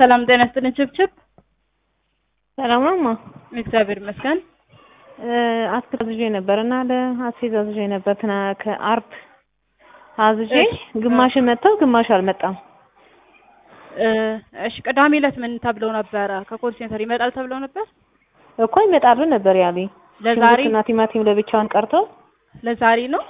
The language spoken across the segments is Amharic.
ሰላም ጤና ይስጥልኝ። ችብችብ ሰላም ነው እማ። እግዚአብሔር ይመስገን። አትክልት አዝዤ ነበር እና ለአስቤዛ አዝዤ ነበር ትና ከአርብ አዝዤ ግማሽ መጥተው ግማሽ አልመጣም። እሺ ቅዳሜ ዕለት ምን ተብለው ነበረ? ከኮል ሴንተር ይመጣል ተብለው ነበር እኮ ይመጣሉ ነበር ያሉኝ። ለዛሬ ሽንኩርትና ቲማቲም ለብቻውን ቀርቶ ለዛሬ ነው።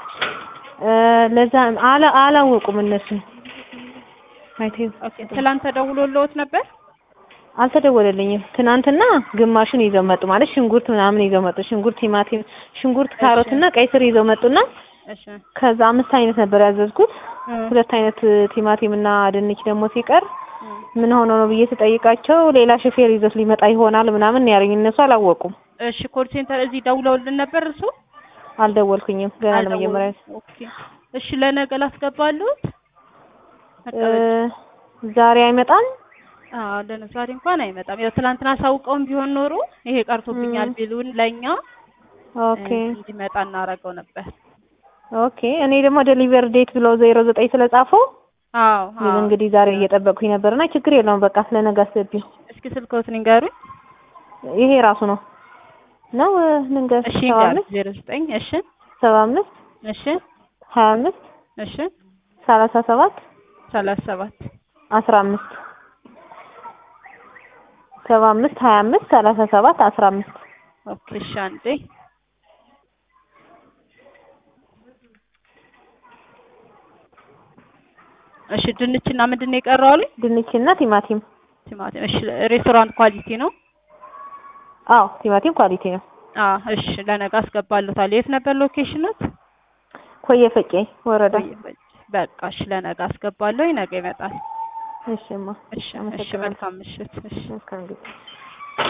ለዛ አላ አላወቁም እነሱ አይቴ ኦኬ ትላንት ተደውሎልዎት ነበር? አልተደወለልኝም። ትናንትና ግማሹን ይዘው መጡ ማለት ሽንኩርት ምናምን ይዘው መጡ። ሽንኩርት፣ ቲማቲም፣ ሽንኩርት፣ ካሮት እና ቀይ ስር ይዘው መጡና እሺ ከዛ አምስት አይነት ነበር ያዘዝኩት። ሁለት አይነት ቲማቲም እና ድንች ደግሞ ሲቀር ምን ሆኖ ነው ብዬ ስጠይቃቸው ሌላ ሹፌር ይዞት ሊመጣ ይሆናል ምናምን ያሉኝ። እነሱ አላወቁም። እሺ ኮል ሴንተር እዚህ ደውለውልን ነበር እርሱ? አልደወልኩኝም ገና ለመጀመሪያ ኦኬ እሺ ለነገ ላስገባሉት? ዛሬ አይመጣም። አዎ ለዛሬ እንኳን አይመጣም። ያው ትናንትና አሳውቀውም ቢሆን ኖሮ ይሄ ቀርቶብኛል ቢሉን ለኛ ኦኬ እንዲመጣ እናደርገው ነበር። ኦኬ እኔ ደግሞ ዴሊቨር ዴት ብለው ዜሮ ዘጠኝ ስለጻፈው አዎ አዎ እንግዲህ ዛሬ እየጠበቅኩኝ ነበርና ችግር የለውም በቃ ስለነገ አስገቢው። እስኪ ስልክዎትን ንገሩኝ። ይሄ ራሱ ነው ነው ልንገር እሺ ሰባ ንገሩኝ። አምስት ዜሮ ዘጠኝ እሺ ሰባ አምስት እሺ ሀያ አምስት እሺ ሰላሳ ሰባት ሰላሳ ሰባት አስራ አምስት ሰባ አምስት ሀያ አምስት ሰላሳ ሰባት አስራ አምስት ኦኬ እሺ አንዴ እሺ ድንችና ምንድን ነው የቀረው አሉኝ? ድንችና ቲማቲም። ቲማቲም። እሺ ሬስቶራንት ኳሊቲ ነው? አዎ ቲማቲም ኳሊቲ ነው። አዎ እሺ ለነገ አስገባለታለሁ። የት ነበር ሎኬሽኑት? ኮየ ፈቄ ወረዳ። በቃ እሺ ለነገ አስገባለሁ። ነገ ይመጣል። እሺማ እሺ እሺ መልካም ምሽት። እሺ መልካም ጊዜ